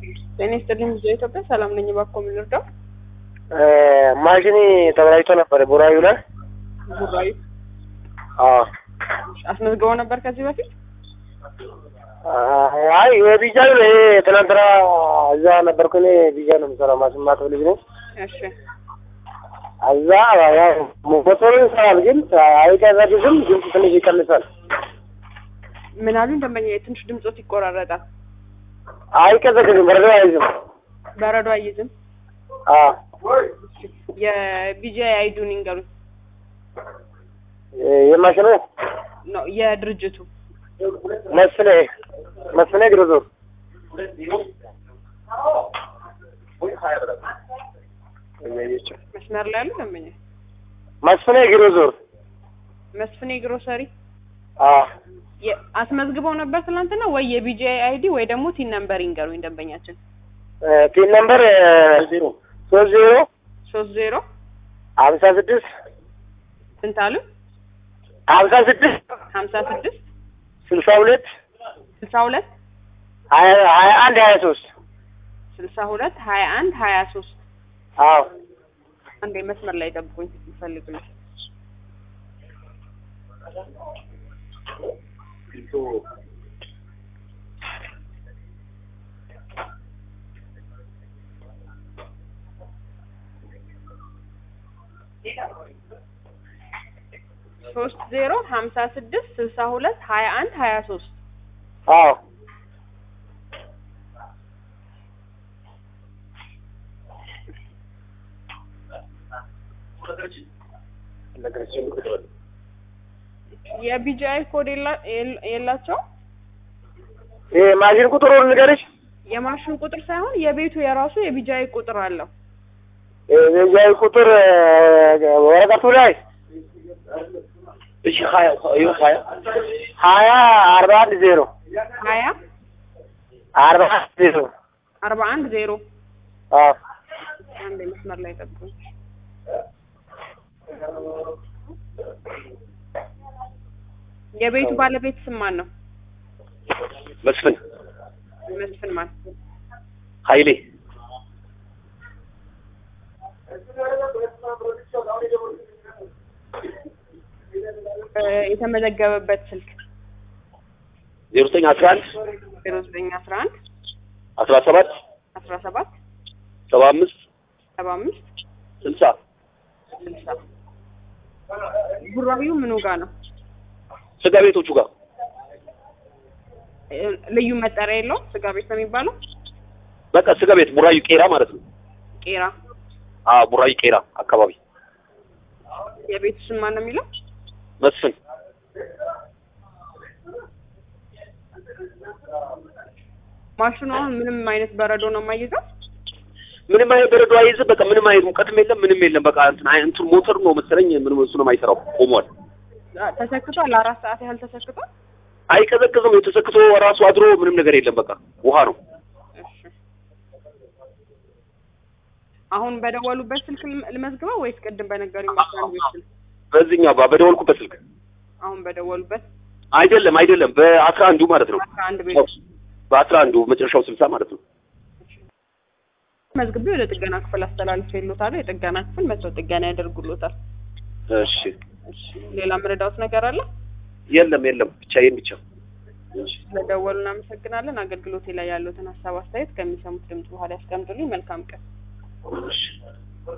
ጤና ይስጥልኝ ብዙ ኢትዮጵያ ሰላም ነኝ። እባክዎ ምን ልርዳው? ማሽኔ ተበላሽቶ ነበር ቡራዩ ላይ። ቡራዩ አዎ። አስመዝግበው ነበር ከዚህ በፊት? አይ የቢጃ ነው ይሄ። ትናንትና እዛ ነበርኩ እኔ ቢጃ ነው የምሰራው። ማሽን ማጠብ ልጅ ነኝ። እሺ እዛ ያው ሞተሩ ይሰራል፣ ግን አይቀዘቅዝም። ድምፅ ትንሽ ይቀንሳል። ምን አሉኝ? ደንበኛ ትንሽ ድምጾት ይቆራረጣል። አይቀዘቅዝም፣ በረዶ አይዝም። በረዶ አይይዝም። አዎ የቢጂአይ አይዱን ይንገሩኝ። የማሽኑ ነው የድርጅቱ መስፍኔ መስፍኔ ግሮዞ መስመር ላይ ያሉ ደንበኛ መስፍኔ ግሮዞር መስፍኔ ግሮሰሪ አዎ የ- አስመዝግበው ነበር ትናንትና ወይ የቢጂአይ አይዲ ወይ ደግሞ ቲን ነምበር ይንገሩኝ ደንበኛችን። ፒን ነምበር ሶስት ዜሮ ሶስት ዜሮ ሀምሳ ስድስት ስንት አሉ? ሀምሳ ስድስት ሀምሳ ስድስት ስልሳ ሁለት ስልሳ ሁለት ሀያ ሀያ አንድ ሀያ ሶስት ስልሳ ሁለት ሀያ አንድ ሀያ ሶስት አዎ አንዴ መስመር ላይ ጠብቁኝ ይፈልጉልኝ። ሶስት ዜሮ ሀምሳ ስድስት ስልሳ ሁለት ሀያ አንድ ሀያ ሶስት አዎ የቢጂአይ ኮድ የላ- የል- የላቸውም። ይሄ ማሽን ቁጥሩን ንገርሽ። የማሽን ቁጥር ሳይሆን የቤቱ የራሱ የቢጂአይ ቁጥር አለው። የዚያ ቁጥር ወረቀቱ ላይ እሺ ሀያ ሀያ ሀያ አርባ አንድ ዜሮ ሀያ አርባ አንድ ዜሮ አርባ አንድ ዜሮ አዎ አንዴ መስመር ላይ ጠብቁኝ። የቤቱ ባለቤት ስም ማን ነው? መስፍን መስፍን ማን? ኃይሌ እ የተመዘገበበት ስልክ ዜሮ ዘጠኝ አስራ አንድ ዜሮ ዘጠኝ አስራ አንድ አስራ ሰባት አስራ ሰባት ሰባ አምስት ሰባ አምስት ስልሳ ስልሳ ቡራዩ ምኑ ጋር ነው? ስጋ ቤቶቹ ጋር እ ልዩ መጠሪያ የለውም? ስጋ ቤት ነው የሚባለው? በቃ ስጋ ቤት ቡራዩ ቄራ ማለት ነው። ቄራ። አ ቡራዩ ቄራ አካባቢ የቤቱ ስም ማን ነው የሚለው? መስፍን ማሽኑ አሁን ምንም አይነት በረዶ ነው የማይይዘው? ምንም አይነት በረዶ አይዝም። በቃ ምንም አይነት ሙቀትም የለም ምንም የለም። በቃ እንትን አይ እንትን ሞተር ነው መሰለኝ ምንም እሱ ነው የማይሰራው ቆሟል። አ፣ ተሰክቷል። ለአራት ሰዓት ያህል ተሰክቷል። አይቀዘቅዝም። የተሰክቶ ራሱ አድሮ ምንም ነገር የለም። በቃ ውሃ ነው። እሺ አሁን በደወሉበት ስልክ ልም- ልመዝግበው ወይስ ቅድም በነገሩኝ በአስራ አንድ ቤት ስልክ? በዚህኛው ባ- በደወልኩበት ስልክ አሁን በደወሉበት አይደለም አይደለም፣ በአስራ አንዱ ማለት ነው። አስራ አንድ ቤት በአስራ አንዱ መጨረሻው ስልሳ ማለት ነው። መዝግቤ ወደ ጥገና ክፍል አስተላልፌ ይሉታል። የጥገና ክፍል መጥተው ጥገና ያደርጉሎታል። እሺ እሺ ሌላ ምረዳውት ነገር አለ? የለም የለም፣ ብቻ ይሄን ብቻ። እሺ ስለደወሉ እናመሰግናለን። አገልግሎቴ ላይ ያሉትን ሀሳብ አስተያየት ከሚሰሙት ድምጽ በኋላ ያስቀምጡልኝ። መልካም ቀን። እሺ